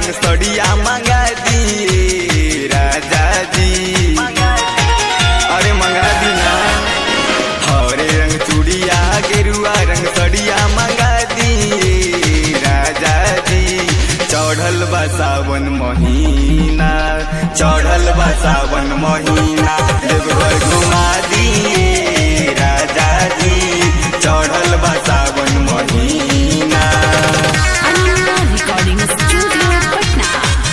रंग सड़िया मंगा दिए राजा जी अरे मंगा दी ना हरे रंग चूड़िया गेरुआ रंग सड़िया मंगा दिए राजा जी चढ़ल बा सावन महीना चढ़ल बा सावन महीना देवघर घुमा दिए राजा जी चढ़ल बा सावन महीना Anna Recording Studio, Patna.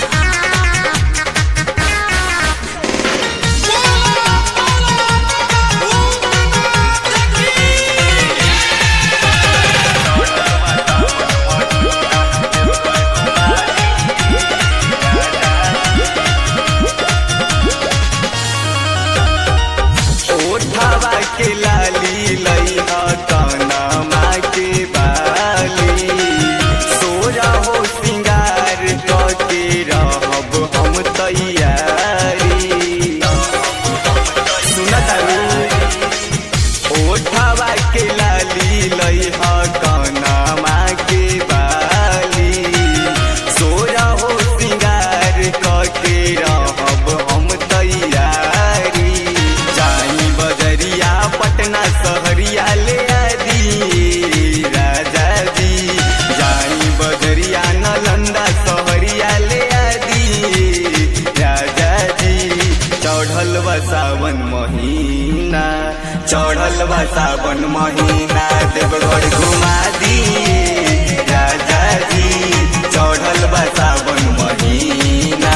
ओठावा के लाली लइहा कनमा के बाली सोरा हो सिंगार के रहब हम तैयारी सुनत ओठावा के लाली लइहा कनमा के बाली सोरा हो सिंगार के रहब हम तैयारी जाई बजरिया पटना सहरिया ले आदि राजा जी जाई बजरिया नालंदा सहरिया ले आदि राजा जी चढ़ल बा सावन महीना चढ़ल बा सावन महीना देवघर घुमा दिए राजा जी चढ़ल बा सावन महीना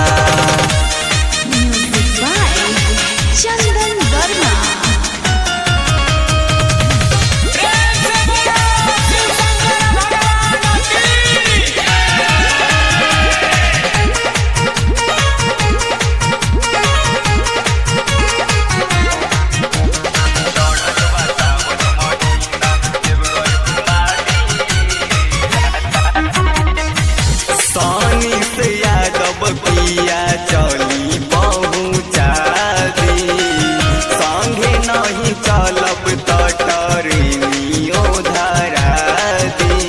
Music by Chandan Verma. सानी से यादव पिया चली पहुँचा दी संगे नहीं चलब तटरियो धरा दी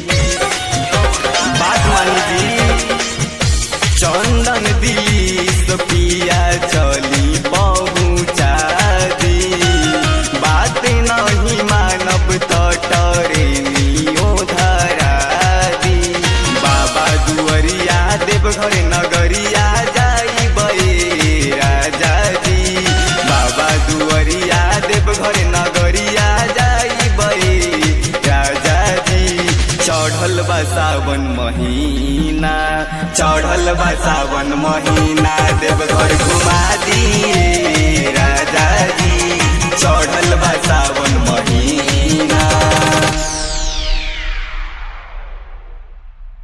बात मानी जी चंदन दिलीस पिया चली पहुँचा दी बात नहीं मानब तटरियो धरा दी बाबा दुअरिया देवघर नगरिया जाई बे राजा जी बाबा दुअरिया देवघर नगरिया जाई बे राजा जी चढ़ल बा सावन महीना चढ़ल बा सावन महीना देवघर घुमा दिए राजा जी चढ़ल बा सावन